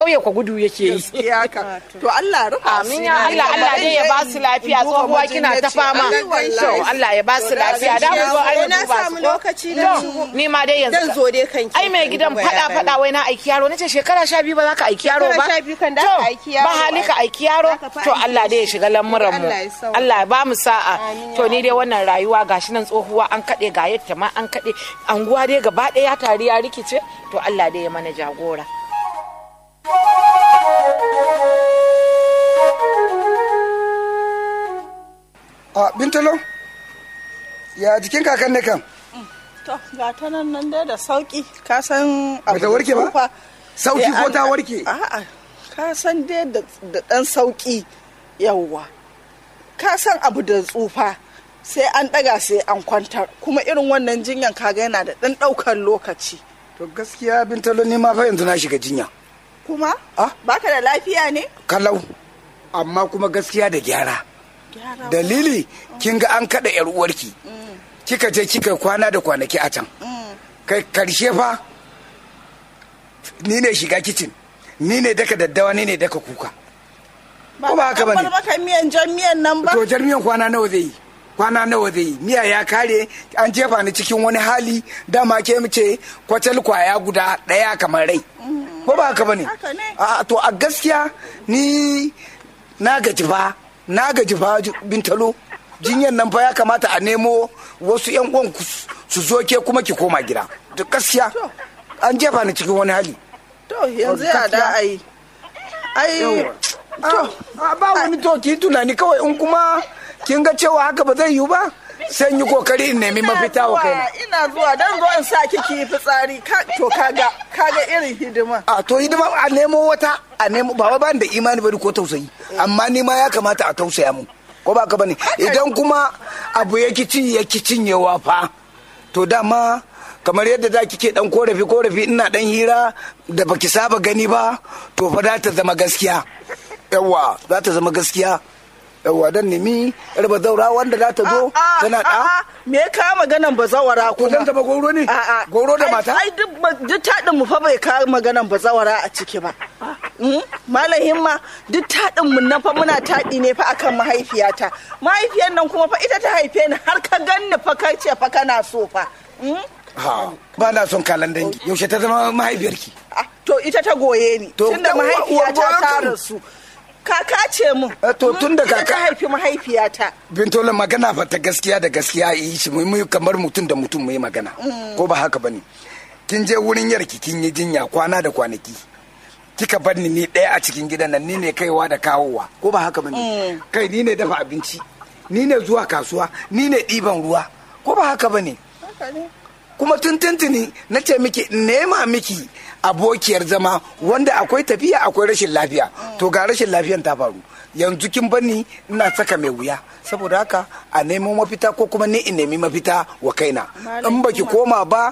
ƙauye kwa gudu yake yi gaskiya ka to Allah rufa Amin ya Allah Allah dai ya ba su lafiya tsohuwa kina ta fama to Allah ya ba su lafiya da mu zo ai na mu ba samu su lokaci to na shigo ni ma dai dan yanzu zo dai kanki ai mai gidan fada fada wai na aiki yaro nace shekara sha biyu ba za ka aiki yaro ba Shekara sha biyu kan da To, ka aiki yaro ba hali ka aiki yaro Za ka fa to aiki Allah dai ya shiga lamuran mu Allah ya sauka. Allah ya ba mu sa'a to ni dai wannan rayuwa gashi nan tsohuwa an kade ga yadda ma an kade anguwa dai gaba ɗaya ya tari ya rikice to Allah dai ya mana jagora a bintalo ya jikin kakan ne kan to ga ta nan nan dai da sauki ka san abu Bata warke ba? tsufa. Sauki Eh, ko an- ta warke? a'a ka san dai da da dan sauki yawwa ka san abu da tsufa sai an daga sai an kwantar kuma irin wannan jinyan kaga yana da dan daukar lokaci to gaskiya bintalo ni ma fa yanzu na shiga jinya kuma Ah? baka da lafiya ne kalau amma kuma gaskiya da gyara Gyara. dalili kin ga an kada yar uwarki kika je kika kwana da kwanaki a can kai karshe fa ni ne shiga kicin ni ne daka daddawa ni ne daka kuka ko ba haka an bane bar maka miyan jan miyan nan ba to jarmiyan kwana nawa zai yi kwana nawa zai yi miya ya kare an jefa ni cikin wani hali dama ke mu ce kwatal kwaya guda daya kamar rai ko ba haka bane Haka ne. a to a gaskiya ni na gaji fa na gaji fa ju- bintalo jinyan nan fa ya kamata a nemo wasu yan uwan ku su- su zo ke kuma ki koma gida to gaskiya an jefa ni cikin wani hali to yanzu ya da ai ai to ba wani to ki tunani kawai in kuma kin ga cewa haka ba zai yiwu ba sai in yi kokari in nemi mafita wa kaina ina zuwa dan zo in sa kiki yi fitsari ka to kaga kaga irin hidima a to hidima a nemo wata a nemo ba wai bani da imani bari ko tausayi amma ni ma ya kamata a tausaya mu ko ba ka bane idan kuma abu ya kici ya cinyewa fa to dama kamar yadda za kike dan korafi korafi ina dan hira da baki saba gani ba to fa za ta zama gaskiya yawa za ta zama gaskiya yawa dan nemi yar zaura wanda za ta zo A'a, tana da a'a, me ya kawo maganan bazawara ko kuma zan zama goro ne A'a. goro da Ai- mata ai duk ba- duk taɗin mu fa bai kawo maganan bazawara a ciki ba Mm? malam himma duk taɗin mu na fa muna taɗi ne fa akan mahaifiyata mahaifiyar nan kuma fa ita ta haife ni har ka ganni fa kai ce fa kana so fa Mm? ha ba na son kalan dangi yaushe ta zama mahaifiyarki Ah, to ita ta goye ni To, tunda uwa- uwa mahaifiyata goyon ta kan. rasu kaka ce mun Eh, to, Mm, tunda ita kaka- ta haifi mahaifiyata bintola magana fa ta gaskiya da gaskiya yi shi mu yi kamar mutum da mutum mu yi magana ko ba haka bane kin je wurin yarki kin yi jinya kwana da kwanaki kika bar ni ni ɗaya a cikin gidan nan ni ne kaiwa da kawowa ko ba haka bane kai ni ne dafa abinci ni ne zuwa kasuwa ni ne ɗiban ruwa ko ba haka bane haka ne kuma tun tuntuni na ce miki in nema miki abokiyar zama wanda akwai tafiya akwai rashin lafiya to ga rashin lafiyan ta faru yanzu kin bani ina saka mai wuya saboda haka a nemo mafita ko kuma ni in nemi mafita wa kaina in baki koma ba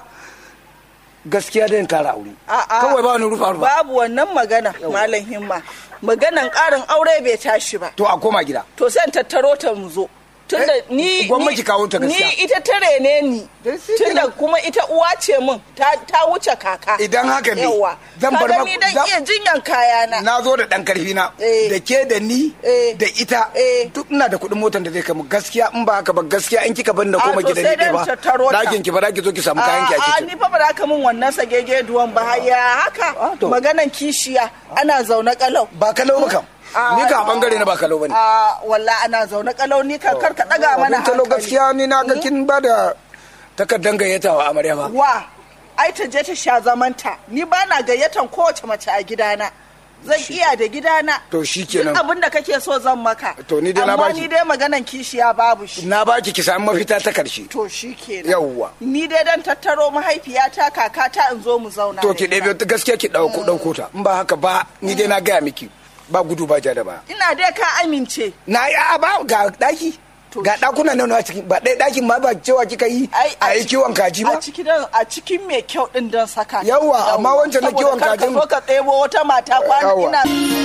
gaskiya da kara aure A'a. kawai ba wani rufa rufa babu wannan magana malam himma maganan karin aure bai tashi ba to a koma gida to sai in tattaro ta mu zo tunda Eh, ni gwamnati ni- kawo ta gaskiya. ni ita tare ne ni Eh, shi tunda kenan. kuma ita uwa ce min ta, ta wuce kaka Idan haka ne, yawa zan bar Kaga maku- ni dan zan- iya jinyan kayana na zo da dan karfi na Eh. da ke da ni Eh. da ita Eh. duk ina da kuɗin motar da zai kai mu gaskiya in ba haka ba gaskiya in kika bar na A, koma to gidan sai ni dai ba in tattaro ta. ɗakin ki ba za ki zo ki samu kayan ki a a kicin ni fa ba za ka min wannan sagege duwan ba ya haka Ah, to. maganan kishiya ana zaune kalau ba kalau ba kam Ah, ni ka a bangare na ba kalau bane a walla ana zaune kalau ni kan kar ka daga mana abin talo hankali gaskiya ni na ga kin ba da takardar gayyata wa amarya ba wa ai ta je ta sha zamanta ni ba na gayyatan kowace mace a gidana zan iya da gidana To shikenan. duk abin da kake so zan maka To ni dai na amma baki. ni dai maganan kishiya babu shi na baki ki samu mafita ta karshe to shi kenan Yawwa. ni dai dan tattaro mahaifiyata kakata in zo mu zauna to da ki ita. ɗebe gaskiya ki ɗauko ɗauko ta in ba haka ba ni dai na gaya miki ba gudu ba ja da ba ina dai ka amince na yi a ba ga ɗaki To ga ɗakuna nan a cikin ba ɗaya ɗakin ma ba cewa kika yi a yi ciki- kiwon kaji a ba cikin a cikin mai kyau din don saka ta. Yawwa, amma wancan na Saboda kiwon kar ka kajin- zo ka ɗebo wata mata kwana Yawwa. ina